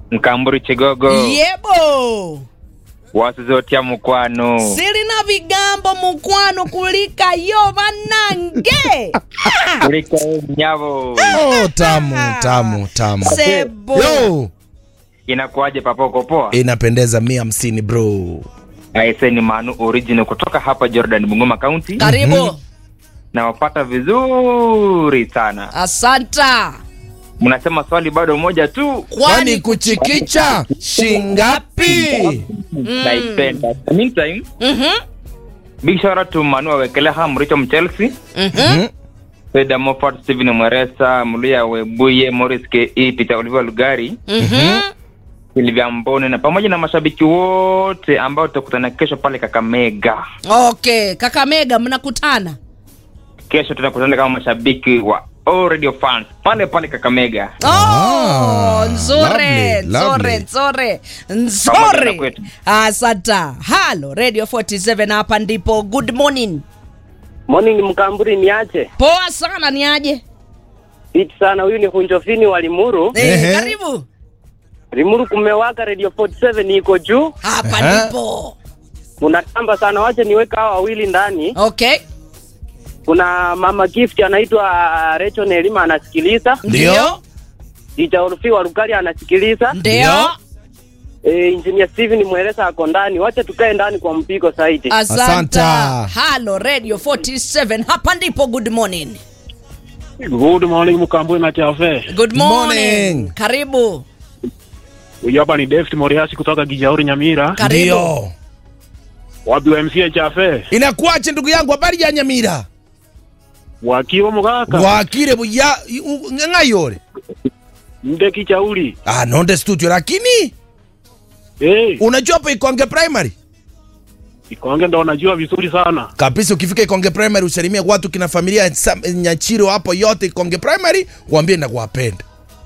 Mkamburi Chigogo yebo wasizotia mukwano sili na vigambo mukwano kulika yo vanange kuliko mnyavo Oh, tamu tamu tamu. sebo Yo, inakuwaje papoko poa inapendeza mia hamsini bro. aise ni manu original kutoka hapa jordan bungoma county karibu nawapata vizuri sana asanta mnasema swali bado moja tu Kwani kuchikicha shingapi? naipenda meantime Mhm, big shout out to manu awekeleha mricho mchelsea mhm. Feda Moffat, Steven Mweresa, Mluya Webuye, Morris Ke, Peter Oliver Lugari, Mhm. Silvia Mbone na pamoja na mashabiki wote ambao tutakutana kesho pale Kakamega. okay kakamega mnakutana Kesho tunakutana kama mashabiki wa All Radio fans pale pale Kakamega. Oh, Ah, nzuri lovely, nzuri lovely. nzuri Pamoja na nzuri kwetu. asanta halo radio 47 hapa ndipo good morning Morning Mkamburi, niache poa sana ni aje fiti sana. Huyu ni Hunjofini wa Limuru. eh, Ehe. karibu Limuru kumewaka, radio 47 iko juu, hapa Aha. ndipo munatamba sana. Wache niweka hawa wawili ndani. okay Kuna mama gift anaitwa Rachel Nelima anasikiliza, Ndio. Dija Urufi wa Lugari anasikiliza, ndio e, engineer Steven Mweresa ako ndani. Wache tukae ndani kwa mpigo zaidi. asanta Asanta. halo radio 47 hapa ndipo good morning Good morning Mkambwe na Chafe. good morning, Morning. karibu Huyu hapa ni David Moriasi kutoka Gijauri Nyamira. karibu Ndio. Wapi wa MCA Chafe? Inakuache ndugu yangu, habari ya Nyamira? Wakiwa mugaka. Wakire buya u- ng'ayore. Mde kichauli. Ah, nonde studio lakini Eh, unajua hapo Ikonge Primary? Ikonge ndo unajua vizuri sana. Kabisa ukifika Ikonge Primary usalimie watu kina familia Sam- Nyachiro hapo yote Ikonge Primary, waambie na kuwapenda.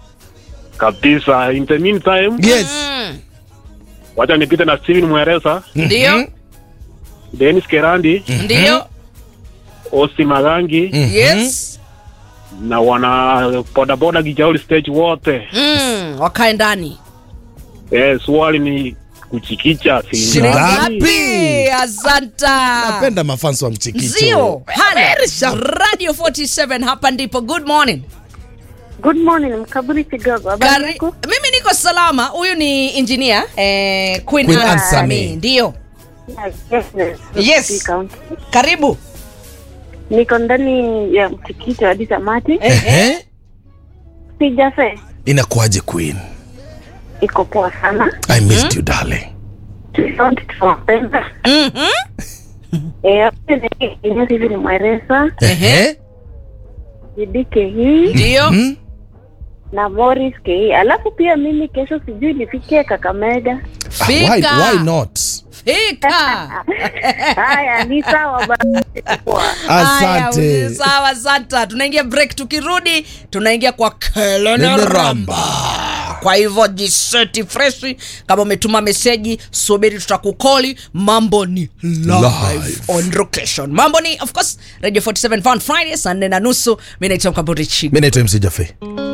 Kabisa. In the meantime, Yes. Mm, wacha nipite na Steven Mweresa, ndio Mhm. Dennis Kerandi, ndio Osi Magangi Mhm. yes na wana bodaboda Gijauri stage wote. mm, wakae ndani Eh, swali ni kuchikicha Shilingi singa. ngapi asanta Napenda mafanso wa mchikicho. zio halo radio 47 hapa ndipo good morning Good morning, Mkaburi Kigogo. Habari Kari, yako? mimi niko salama huyu ni engineer eh, Queen, Queen Anne Anne Sami. Sami. ndio Yes, yes, yes. Yes. County. karibu Niko ndani ya mtikiti hadi tamati. Ehe. Sijafe. Inakuaje Queen? Iko poa sana. I missed you darling. Tunaona tunapenda. Mhm. Eh, hapo ni Ines hivi ni Mweresa, Ehe. Jidike hii ndio Mhm. na Morris K. Alafu pia mimi kesho sijui nifike Kakamega. Ah, why, Fika. why not? fika Haya, ni sawa basi. Poa. Haya, Asante. sawa santa tunaingia break tukirudi tunaingia kwa kelele Nene ramba ramba. kwa hivyo jiseti freshi kama umetuma meseji subiri tutakukoli mambo ni live, Live. on location mambo ni of course radio 47 fun friday saa nne na nusu mi naitwa mkamburi chigo Mimi naitwa MC Jaffe.